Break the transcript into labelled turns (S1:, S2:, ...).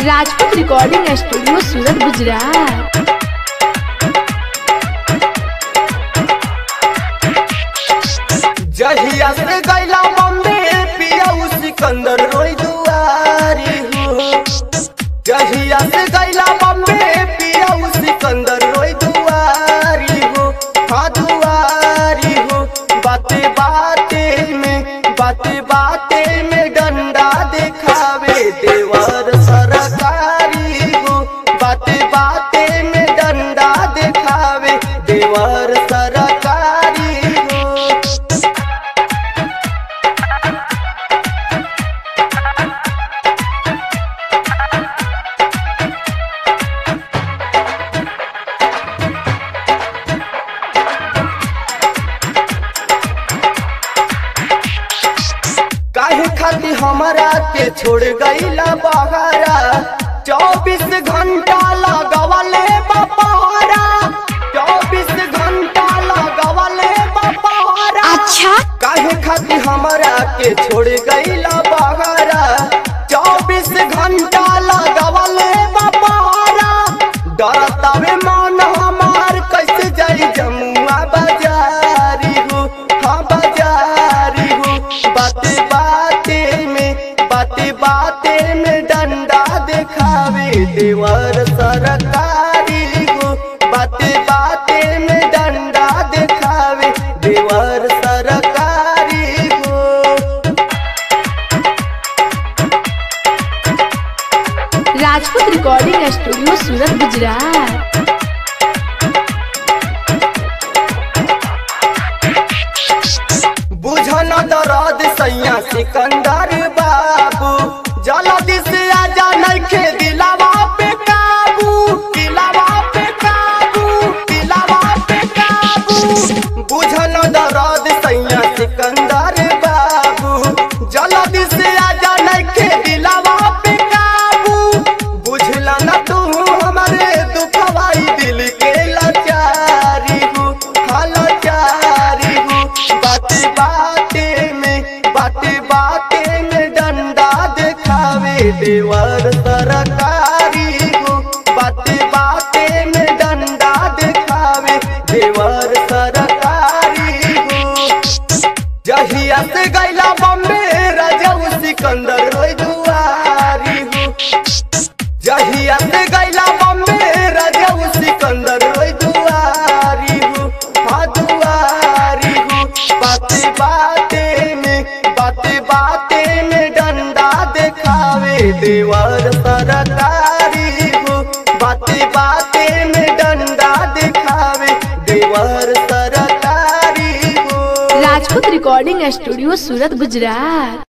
S1: Rajput recording studio Surat Gujarat
S2: जहिया से गैला बम्बे पियाऊ सिकंदर रोई दुआरी हो जहिया से गैला बम्बे पियाऊ सिकंदर रोई दुआरी हो हाँ दुआरी हो बाते बाते में बाते बाते में डंडा दिखावे देवर सरकारी हो बाते बाते में डंडा दिखावे देवर सरकारी हो काहे खाती हमरा के छोड़ गईला बहारा चौबीस घंटा लगवले बपारा चौबीस घंटा लगवले बपारा
S1: अच्छा
S2: काहे खाती हमरा के छोड़ गईला बहारा चौबीस घंटा लगवले बपारा डरतावे मन हमार कैसे जाई जमुआ बाजारी हो हाँ बाजारी हो बाते बाते में बाते बाते में डंडा दिखावे देवर सरकारी हो बाते बाते में डंडा दिखावे देवर सरकारी हो
S1: राजपूत रिकॉर्डिंग स्टूडियो सूरत गुजरात
S2: बुझन दरद सैया सिकंदर बाबू जल्दी से आजा नइखे दिलावा पे काबू दिलावा पे काबू दिलावा पे काबू बुझन दरद सैया सिकंदर बाबू जल्दी से आजा नइखे दिलावा पे काबू बुझला न तू हमारे दुखवाई दिल के लाचारी हूँ हाँ लाचारी हूँ बाते बाते में बाते बाते में डंडा दिखावे देवर सरकारी हूँ बाते बाते में डंडा दिखावे देवर सरकारी हूँ जहिया से गैला बम्बे राजाऊ सिकंदर रोई दुआरी हूँ जहिया से गैला बम्बे राजाऊ सिकंदर रोई दुआरी हूँ हाँ दुआरी हूँ बाते बाते में बाते बाते में डंडा दिखावे देवर सरकारी हूँ बाते बाते में डंडा दिखावे देवर सरकारी हूँ
S1: राजपूत रिकॉर्डिंग स्टूडियो सूरत गुजरात